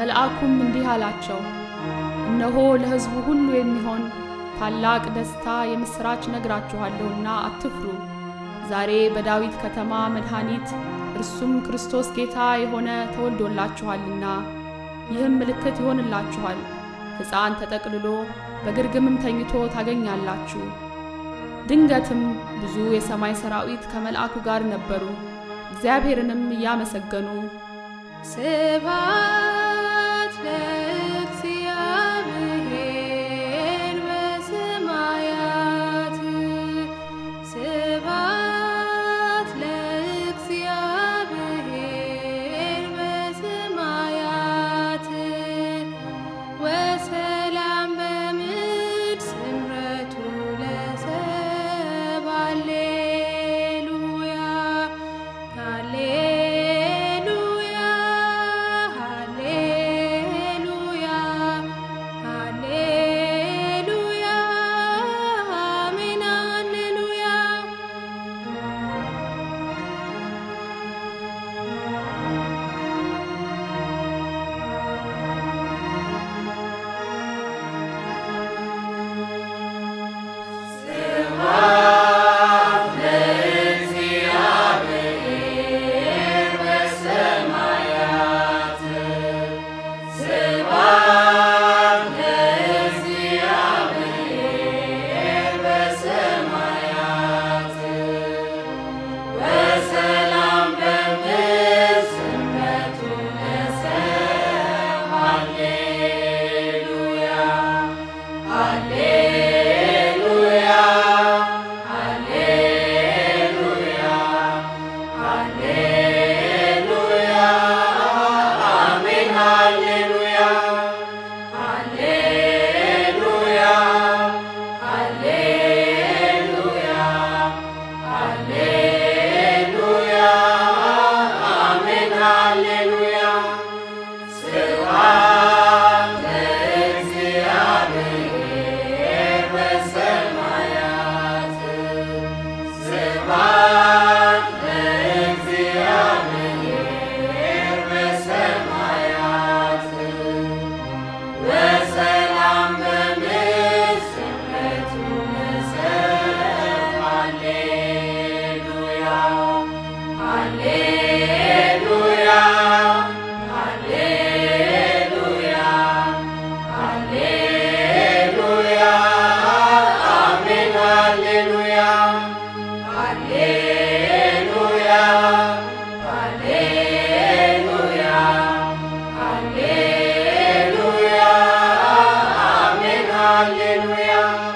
መልአኩም እንዲህ አላቸው፣ እነሆ ለሕዝቡ ሁሉ የሚሆን ታላቅ ደስታ የምሥራች ነግራችኋለሁና አትፍሩ። ዛሬ በዳዊት ከተማ መድኃኒት እርሱም ክርስቶስ ጌታ የሆነ ተወልዶላችኋልና። ይህም ምልክት ይሆንላችኋል፣ ሕፃን ተጠቅልሎ በግርግምም ተኝቶ ታገኛላችሁ። ድንገትም ብዙ የሰማይ ሰራዊት ከመልአኩ ጋር ነበሩ፣ እግዚአብሔርንም እያመሰገኑ ስብሐት ለእግዚአብሔር በሰማያት ስብሐት ለእግዚአብሔር በሰማያት ወሰላም በምድር ስምረቱ ለሰብእ ሃሌሉያ ሃሌሉያ ሃሌሉያ ሃሌሉያ አሜን ሃሌሉያ Hallelujah.